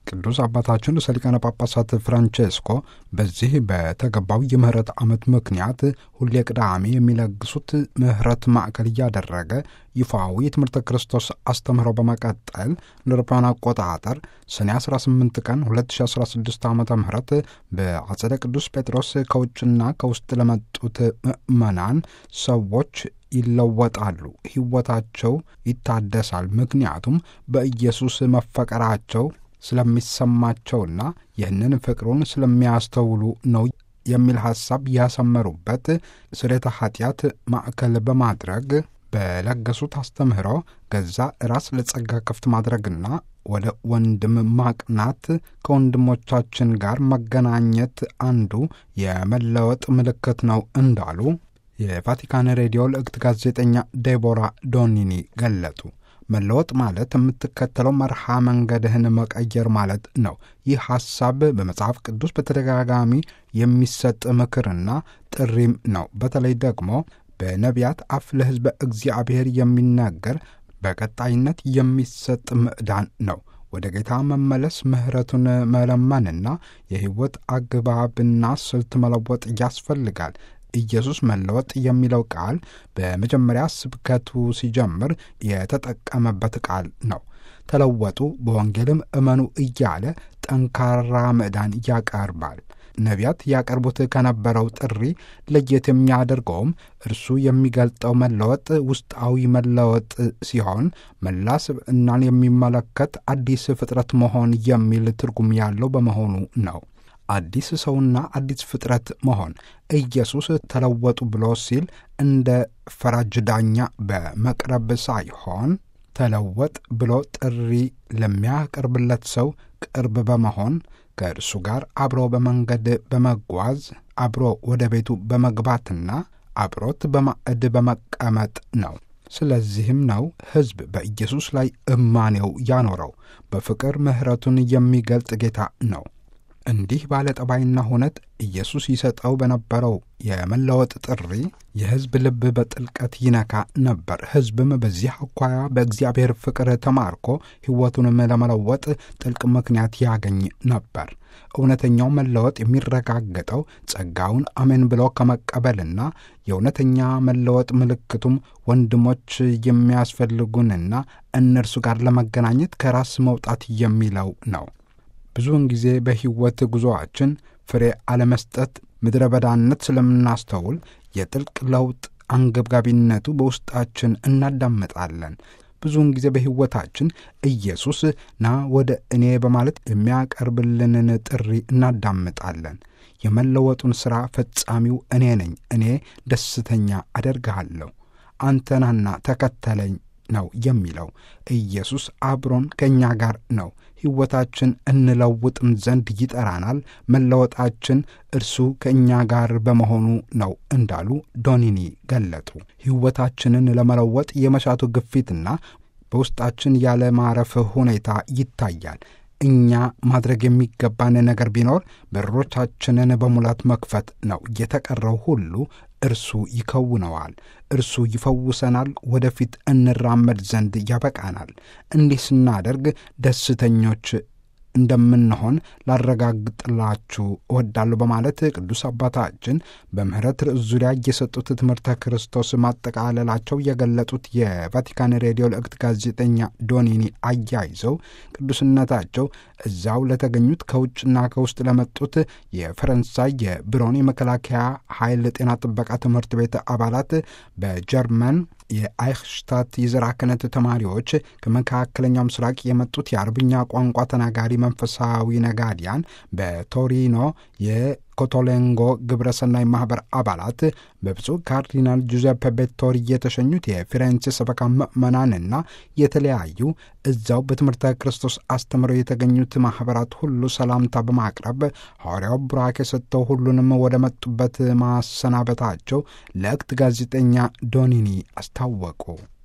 ቅዱስ አባታችን ርዕሰ ሊቃነ ጳጳሳት ፍራንቼስኮ በዚህ በተገባው የምህረት ዓመት ምክንያት ሁሌ ቅዳሜ የሚለግሱት ምህረት ማዕከል እያደረገ ይፋዊ የትምህርተ ክርስቶስ አስተምህሮ በመቀጠል እንደ አውሮፓውያን አቆጣጠር ሰኔ 18 ቀን 2016 ዓ ም በአጸደ ቅዱስ ጴጥሮስ ከውጭና ከውስጥ ለመጡት ምዕመናን ሰዎች ይለወጣሉ፣ ሕይወታቸው ይታደሳል። ምክንያቱም በኢየሱስ መፈቀራቸው ስለሚሰማቸውና ይህንን ፍቅሩን ስለሚያስተውሉ ነው የሚል ሐሳብ ያሰመሩበት ስርየተ ኃጢአት ማዕከል በማድረግ በለገሱት አስተምህሮ ገዛ ራስ ለጸጋ ክፍት ማድረግና ወደ ወንድም ማቅናት ከወንድሞቻችን ጋር መገናኘት አንዱ የመለወጥ ምልክት ነው እንዳሉ የቫቲካን ሬዲዮ ልዕክት ጋዜጠኛ ዴቦራ ዶኒኒ ገለጡ። መለወጥ ማለት የምትከተለው መርሃ መንገድህን መቀየር ማለት ነው። ይህ ሐሳብ በመጽሐፍ ቅዱስ በተደጋጋሚ የሚሰጥ ምክርና ጥሪም ነው። በተለይ ደግሞ በነቢያት አፍ ለሕዝበ እግዚአብሔር የሚናገር በቀጣይነት የሚሰጥ ምዕዳን ነው። ወደ ጌታ መመለስ፣ ምሕረቱን መለመንና የሕይወት አግባብና ስልት መለወጥ ያስፈልጋል። ኢየሱስ መለወጥ የሚለው ቃል በመጀመሪያ ስብከቱ ሲጀምር የተጠቀመበት ቃል ነው። ተለወጡ፣ በወንጌልም እመኑ እያለ ጠንካራ ምዕዳን ያቀርባል። ነቢያት ያቀርቡት ከነበረው ጥሪ ለየት የሚያደርገውም እርሱ የሚገልጠው መለወጥ ውስጣዊ መለወጥ ሲሆን መላ ስብዕናን የሚመለከት አዲስ ፍጥረት መሆን የሚል ትርጉም ያለው በመሆኑ ነው። አዲስ ሰውና አዲስ ፍጥረት መሆን ኢየሱስ ተለወጡ ብሎ ሲል እንደ ፈራጅ ዳኛ በመቅረብ ሳይሆን ተለወጥ ብሎ ጥሪ ለሚያቀርብለት ሰው ቅርብ በመሆን ከእርሱ ጋር አብሮ በመንገድ በመጓዝ አብሮ ወደ ቤቱ በመግባትና አብሮት በማዕድ በመቀመጥ ነው። ስለዚህም ነው ሕዝብ በኢየሱስ ላይ እማኔው ያኖረው። በፍቅር ምሕረቱን የሚገልጥ ጌታ ነው። እንዲህ ባለ ጠባይና ሁነት ኢየሱስ ይሰጠው በነበረው የመለወጥ ጥሪ የሕዝብ ልብ በጥልቀት ይነካ ነበር። ሕዝብም በዚህ አኳያ በእግዚአብሔር ፍቅር ተማርኮ ሕይወቱንም ለመለወጥ ጥልቅ ምክንያት ያገኝ ነበር። እውነተኛው መለወጥ የሚረጋገጠው ጸጋውን አሜን ብሎ ከመቀበልና የእውነተኛ መለወጥ ምልክቱም ወንድሞች የሚያስፈልጉንና እነርሱ ጋር ለመገናኘት ከራስ መውጣት የሚለው ነው። ብዙውን ጊዜ በሕይወት ጉዞአችን ፍሬ አለመስጠት ምድረ በዳነት ስለምናስተውል የጥልቅ ለውጥ አንገብጋቢነቱ በውስጣችን እናዳምጣለን። ብዙውን ጊዜ በሕይወታችን ኢየሱስ ና ወደ እኔ በማለት የሚያቀርብልንን ጥሪ እናዳምጣለን። የመለወጡን ሥራ ፈጻሚው እኔ ነኝ፣ እኔ ደስተኛ አደርግሃለሁ፣ አንተናና ተከተለኝ ነው የሚለው። ኢየሱስ አብሮን ከእኛ ጋር ነው። ሕይወታችን እንለውጥም ዘንድ ይጠራናል። መለወጣችን እርሱ ከእኛ ጋር በመሆኑ ነው እንዳሉ ዶኒኒ ገለጡ። ሕይወታችንን ለመለወጥ የመሻቱ ግፊትና በውስጣችን ያለ ማረፍ ሁኔታ ይታያል። እኛ ማድረግ የሚገባን ነገር ቢኖር በሮቻችንን በሙላት መክፈት ነው። የተቀረው ሁሉ እርሱ ይከውነዋል። እርሱ ይፈውሰናል። ወደፊት እንራመድ ዘንድ ያበቃናል። እንዲህ ስናደርግ ደስተኞች እንደምንሆን ላረጋግጥላችሁ እወዳለሁ በማለት ቅዱስ አባታችን በምህረት ርዕስ ዙሪያ የሰጡት ትምህርተ ክርስቶስ ማጠቃለላቸው የገለጡት የቫቲካን ሬዲዮ ልዕክት ጋዜጠኛ ዶኒኒ አያይዘው ቅዱስነታቸው እዛው ለተገኙት ከውጭና ከውስጥ ለመጡት የፈረንሳይ የብሮን የመከላከያ ኃይል ጤና ጥበቃ ትምህርት ቤት አባላት በጀርመን የአይክሽታት የዘራ ክህነት ተማሪዎች ከመካከለኛው ምስራቅ የመጡት የአረብኛ ቋንቋ ተናጋሪ መንፈሳዊ ነጋዲያን በቶሪኖ የኮቶሌንጎ ግብረሰናይ ማኅበር አባላት በብፁዕ ካርዲናል ጁዘፕ ቤቶሪ የተሸኙት የፊሬንሴ ሰበካ ምዕመናንና የተለያዩ እዛው በትምህርተ ክርስቶስ አስተምረው የተገኙት ማኅበራት ሁሉ ሰላምታ በማቅረብ ሐዋርያው ቡራኬ ሰጥተው ሁሉንም ወደ መጡበት ማሰናበታቸው ለእክት ጋዜጠኛ ዶኒኒ አስታወቁ።